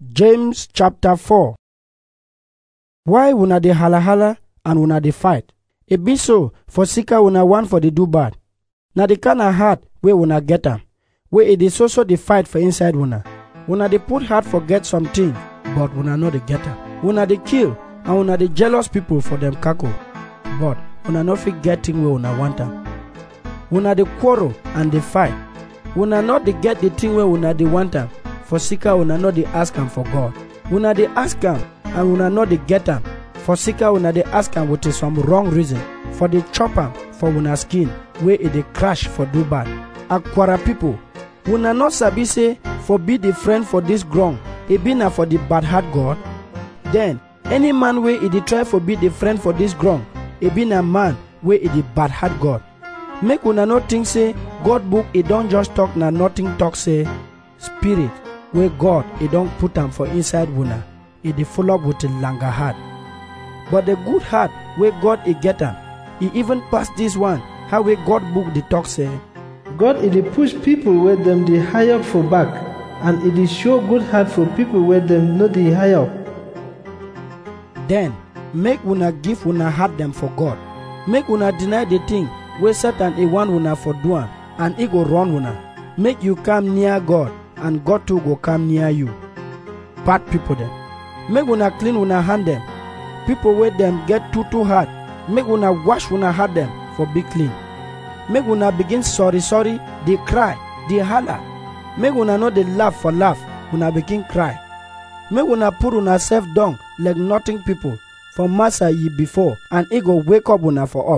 James chapter 4 Why una dey hala hala and una dey fight? E be so for sika una want for dey do bad. Na the kind of heart wey una get am, wey e dey so so dey fight for inside una. Una dey put heart for get something, but una no dey get am. Una dey kill and una dey jealous people for dem cackle, but una no fit get thing wey una want am. Una dey quarrel and dey fight. Una no dey get the thing wey una dey want am. for sika una no dey ask am for God. Una dey ask am and una no dey get am. For sika una dey ask am with some wrong reason. For dey chop am for una skin wey e dey crash for do bad. Akwara people, una no sabi say for be the friend for this ground, e be na for the bad heart God? Then, any man wey e dey try for be the friend for this ground, e be na man wey e dey bad heart God. Make una no think say God book e don just talk na nothing talk say spirit wey God e don put am for inside una, e dey full up with a longer heart. But the good heart wey God e get am, e even pass this one, how wey God book dey talk say, God e dey push people wey dem dey high up for back and e dey show good heart for people wey dem no dey high up. Then, make una give una heart dem for God. Make una deny the thing wey Satan e want una for do am and e go run una. Make you come near God and God too go come near you. Bad people dem. Make una clean una hand dem. People wey dem get too too hard, make una wash una heart dem for be clean. Make una begin sorry sorry, dey cry, dey holla. Make una no dey laugh for laugh, una begin cry. Make una put una self down like nothing people for massa ye before and e go wake up una for up.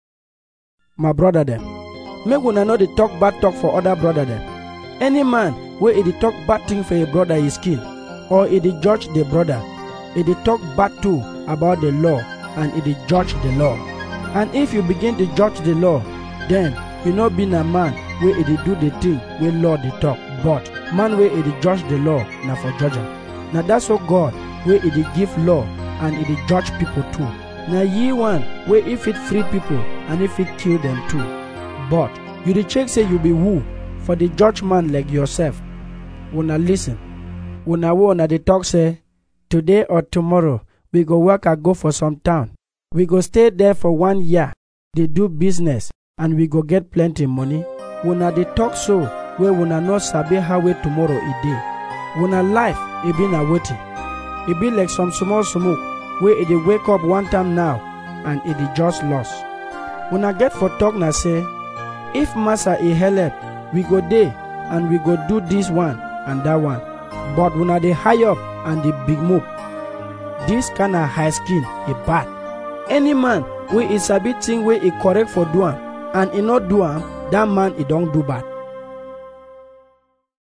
My brother dem, make una no dey talk bad talk for other brother dem. Any man wey e dey talk bad thing for a brother is kill, or e dey judge the brother, e dey talk bad too about the law and e dey judge the law. And if you begin to judge the law, then you no be na man wey e dey do the thing wey law dey talk, but man wey e dey judge the law na for judge am. Na that's what God wey e dey give law and e dey judge people too. Na ye one wey e fit free people and e fit kill them too. But you dey check say you be who for the judge man like yourself. Una listen. Una wey una dey talk say, today or tomorrow we go work and go for some town. We go stay there for one year, dey do business and we go get plenty money. Una dey talk so wey una no sabi how wey tomorrow e dey. Una life e be na wetin? E be like some small smoke wey e dey wake up one time now and e dey just lost. Una get for talk na say, if massa e help, we go dey and we go do this one and that one. But una dey high up and dey big move. This kind of high skin e bad. Any man wey e sabi thing wey e correct for do am and e no do am, that man e don do bad.